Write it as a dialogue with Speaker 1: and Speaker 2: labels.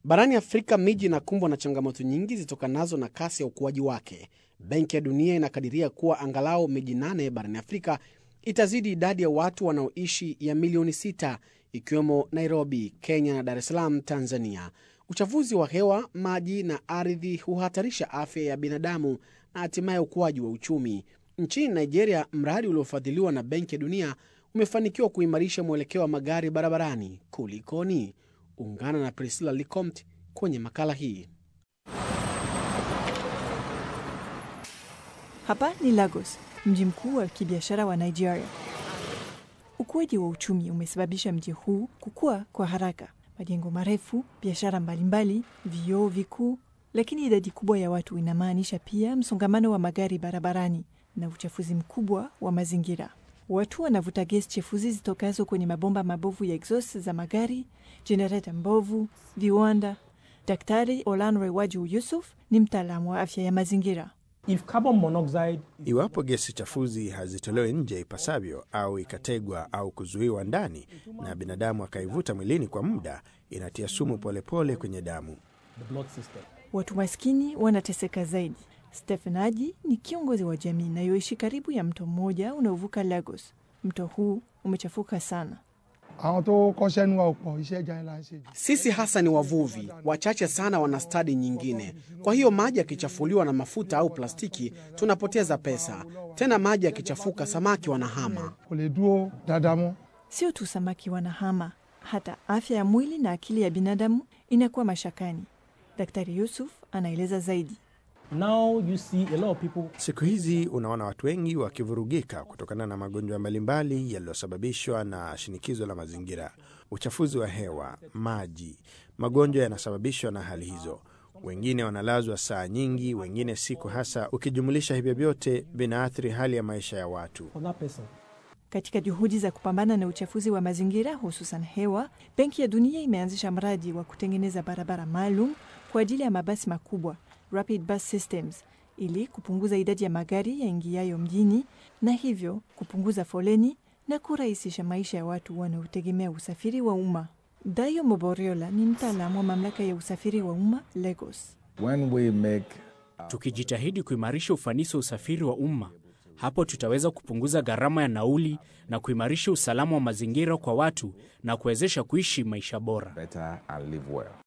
Speaker 1: Barani Afrika, miji inakumbwa na changamoto nyingi zitokanazo na kasi ya ukuaji wake. Benki ya Dunia inakadiria kuwa angalau miji nane barani Afrika itazidi idadi ya watu wanaoishi ya milioni sita, ikiwemo Nairobi, Kenya na Dar es Salaam, Tanzania. Uchafuzi wa hewa, maji na ardhi huhatarisha afya ya binadamu na hatimaye ukuaji wa uchumi. Nchini Nigeria, mradi uliofadhiliwa na Benki ya Dunia umefanikiwa kuimarisha mwelekeo wa magari barabarani. Kulikoni? Ungana na Priscilla Licomt kwenye makala hii.
Speaker 2: Hapa ni Lagos, mji mkuu wa kibiashara wa Nigeria. Ukuaji wa uchumi umesababisha mji huu kukua kwa haraka, majengo marefu, biashara mbalimbali, vioo vikuu. Lakini idadi kubwa ya watu inamaanisha pia msongamano wa magari barabarani na uchafuzi mkubwa wa mazingira. Watu wanavuta gesi chefuzi zitokazo kwenye mabomba mabovu ya exhaust za magari, jenereta mbovu, viwanda. Daktari Olanrewaju Yusuf ni mtaalamu wa afya ya mazingira.
Speaker 3: If carbon monoxide
Speaker 4: Iwapo gesi chafuzi hazitolewi nje ipasavyo au ikategwa au kuzuiwa ndani na binadamu akaivuta mwilini kwa muda, inatia sumu polepole pole kwenye damu.
Speaker 3: the blood system.
Speaker 2: Watu maskini wanateseka zaidi. Stephen Aji ni kiongozi wa jamii inayoishi karibu ya mto mmoja unaovuka Lagos. Mto huu umechafuka sana.
Speaker 5: àwọn tó kọ́ṣẹ́ nínú ọ̀pọ̀ iṣẹ́ ìjà ńlá ń ṣe jù.
Speaker 1: Sisi hasa ni wavuvi, wachache sana wana stadi nyingine. Kwa hiyo maji yakichafuliwa na mafuta au plastiki, tunapoteza pesa. Tena maji yakichafuka, samaki wanahama.
Speaker 5: kò lè dúró dáadáa mọ́.
Speaker 2: Sio tu samaki wanahama, hata afya ya mwili na akili ya binadamu inakuwa mashakani. Daktari Yusuf anaeleza zaidi.
Speaker 3: Now you see a lot of people
Speaker 4: Siku hizi unaona watu wengi wakivurugika kutokana na magonjwa mbalimbali yaliyosababishwa na shinikizo la mazingira, uchafuzi wa hewa, maji. Magonjwa yanasababishwa na hali hizo. Wengine wanalazwa saa nyingi, wengine siku, hasa ukijumulisha hivyo vyote vinaathiri hali ya maisha ya watu.
Speaker 3: for that person.
Speaker 2: Katika juhudi za kupambana na uchafuzi wa mazingira hususan hewa, Benki ya Dunia imeanzisha mradi wa kutengeneza barabara maalum kwa ajili ya mabasi makubwa, rapid bus systems, ili kupunguza idadi ya magari yaingiayo mjini na hivyo kupunguza foleni na kurahisisha maisha ya watu wanaotegemea usafiri wa umma. Dayo Moboriola ni mtaalamu wa mamlaka ya usafiri wa umma Lagos.
Speaker 6: When we make
Speaker 7: Tukijitahidi kuimarisha ufanisi wa usafiri wa umma, hapo tutaweza kupunguza gharama ya nauli na kuimarisha usalama wa mazingira kwa watu na kuwezesha kuishi maisha bora.
Speaker 6: better and live well.